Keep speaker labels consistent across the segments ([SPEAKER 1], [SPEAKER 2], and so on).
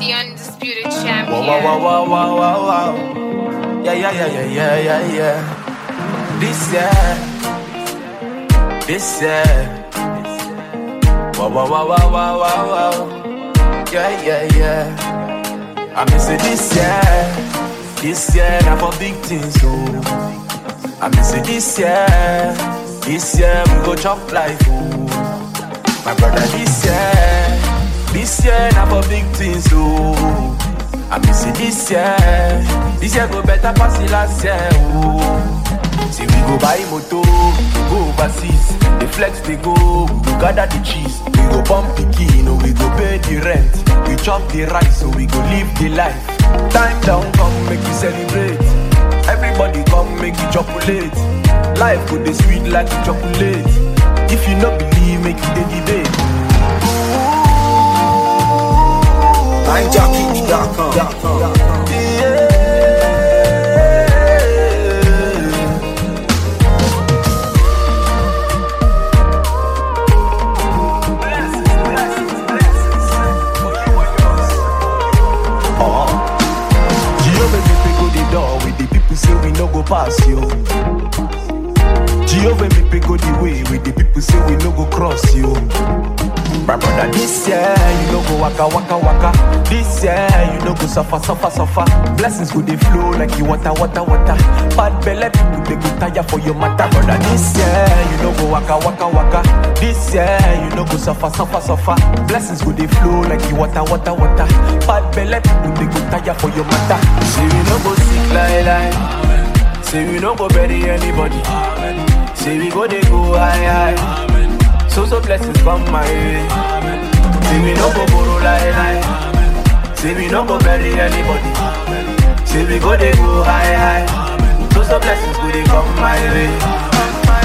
[SPEAKER 1] The undisputed
[SPEAKER 2] Wow,
[SPEAKER 1] champion.
[SPEAKER 2] wow, wow, wow, wow, wow, wow. Yeah, yeah, yeah, yeah, yeah, yeah, yeah. This year, this year. Wow, wow, wow, wow, wow, wow, wow. Yeah, yeah, yeah. I miss it this year, this year, now for big things, oh. I miss it this year, this year, we go chop life, oh. My brother, this year, this year, now for big things, oh. I miss it this year, this year go better pass the last year, oh. See, we go buy moto, we go overseas, the flex they go, we go gather the cheese, we go pump the key, no, we go pay the rent, we chop the rice, so we go live the life. Time down, come make you celebrate. Everybody come make you chocolate. Life go the sweet like chocolate. If you no believe, make you the debate.
[SPEAKER 3] NineJockey.com.
[SPEAKER 2] Jehovah make me go the door with the people say we no go pass you. Jehovah make me go the way with the people say we no go cross you. My brother, this year you no go waka waka waka. This year you no go suffer suffer suffer. Blessings go they flow like you water water water. Bad belly people they go tire for your matter, brother. This year you no go waka waka waka. This year you no go suffer suffer suffer. Blessings go they flow like you water water water. Bad belly people they go tire for your matter. Say we no go sick like like. Say we no go bury anybody. Say we go they go high high. So so blessings come my way. Say we no go borrow lie lie. Say we no go bury anybody. Say we go they go high high. So so blessings go they come my way.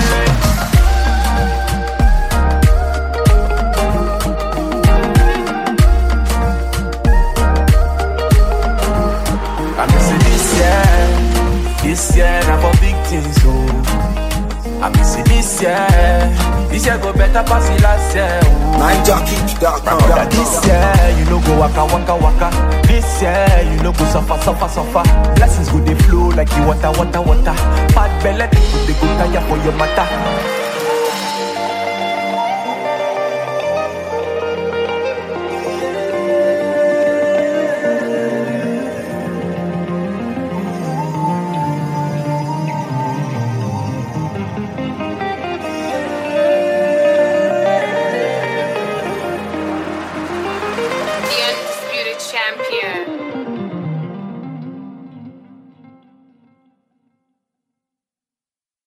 [SPEAKER 2] I miss it this year, this year now for big things, oh. I miss it this year, this year go better pass the last year, oh.
[SPEAKER 3] NineJockey.com.
[SPEAKER 2] Brother, this year you no go waka waka waka. This year you no go suffer suffer suffer. Blessings go they flow like you water water water. Bad belly people they go tire for your matter.
[SPEAKER 1] The undisputed champion.